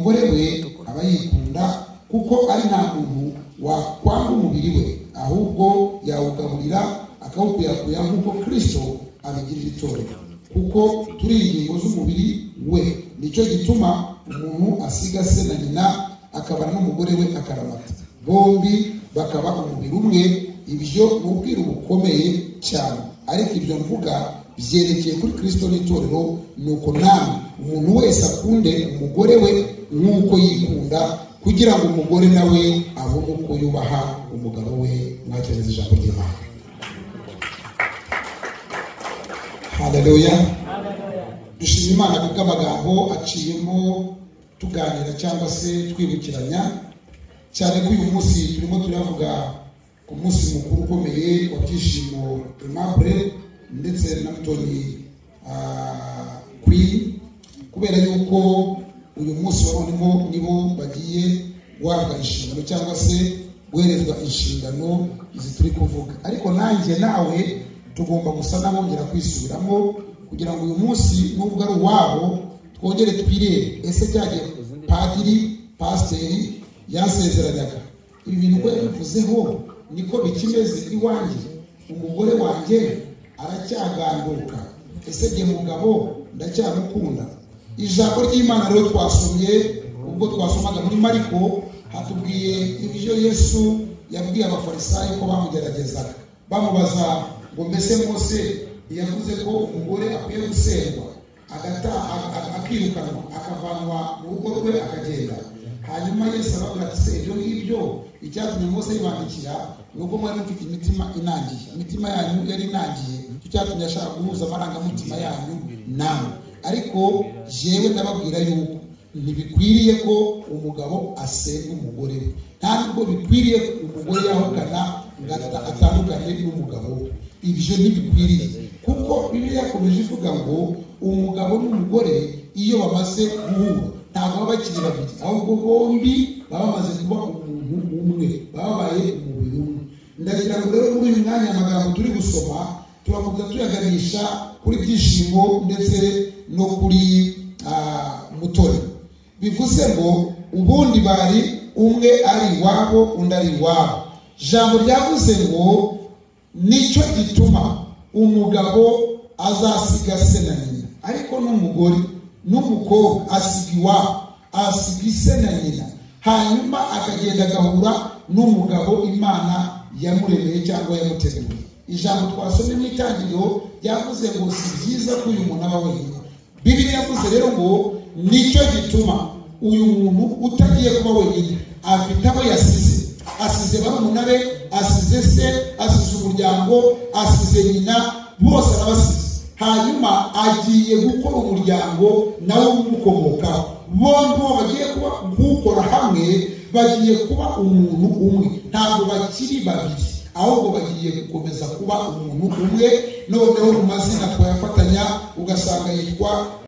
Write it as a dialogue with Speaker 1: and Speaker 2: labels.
Speaker 1: we aba yikunda kuko ari nta muntu wakwanga umubiri we ahubwo yawugaburira akawukwirakwiza nk'uko kirisito abigirira itorero kuko turi ingingo z'umubiri we nicyo gituma umuntu asiga se na nyina akabana n'umugore we akaramata bombi bakaba umubiri umwe ibyo ni ubwiru bukomeye cyane ariko ibyo mvuga byerekeye kuri kirisito n'itorero ni uko namwe umuntu wese akunde umugore we nk'uko yikunda kugira ngo umugore nawe abone uko yubaha umugabo we mwakereza ijambo ry'imana haleluya dushima imana kuko amagambo aciyemo tuganira cyangwa se twibukiranya cyane ko uyu munsi turimo turavuga ku munsi mukuru ukomeye wa byishimo aimable ndetse na mutoni kwi kubera yuko uyu munsi wa none nibo bagiye guhabwa inshingano cyangwa se guherezwa inshingano izi turi kuvuga ariko nanjye nawe tugomba gusa n'abongera kwisubiramo kugira ngo uyu munsi nubwo ari uwabo twongere twirebe ese byagiye padiri pasiteri yasezeranyaga ibi bintu ko yabivuzeho niko bikimeze iwanjye umugore wanjye aracyaganduka ese jye mugabo ndacyamukunda ijambo ry'imana rero twasomye ubwo twasomaga muri mariko hatubwiye ibyo yesu yabwiye abafarisayo ko bamugeragezaga bamubaza ngo mbese mose yavuze ko umugore akwiye gusengwa akirukanwa akavanwa mu rugo rwe akagenda hanyuma yesu arababwira ati se ibyo ngibyo icyatumye mose yibandikira ni uko mwari mufite imitima inangiye imitima yanyu yari inangiye icyo cyatumye ashaka guhuza amarangamutima yanyu nawe ariko yewe ndababwira yuko ntibikwiriye ko umugabo asenga umugore we nta nubwo bikwiriye ko umugore yahukana ngo atandukane n'umugabo we ibyo ntibikwiriye kuko bibiliya yakomeje ivuga ngo umugabo n'umugore iyo bamaze guhura ntabwo baba bakiri babiri ahubwo bombi baba bamaze kuba umuntu umwe babaye umubiri umwe ndagira ngo rero muri uyu mwanya amagambo turi gusoma turakomeza tuyaganisha kuri byishimo ndetse no kuri mutore bivuze ngo ubundi bari umwe ari iwabo undi ari iwabo ijambo ryavuze ngo nicyo gituma umugabo azasiga se na nyina ariko n'umugore n'umukobwa asiga iwabo asiga ise na nyina hanyuma akagenda agahura n'umugabo imana yamuremeye cyangwa yamuteguriye ijambo twasomye mu itangiriro ryavuze ngo si byiza ko uyu muntu aba wenyine bibiri yavuze rero ngo nicyo gituma uyu muntu utagiye kuba wenyine afite abo yasize asize barumuna be asize se asize umuryango asize nyina bose arabasize hanyuma agiye gukora umuryango nawe umukomokaho bombi bagiye kuba kuwukora hamwe bagiye kuba umuntu umwe ntabwo bakiri babiri ahubwo bagiye gukomeza kuba umuntu umwe noneho mu mazina twayafatanya ugasanga yitwa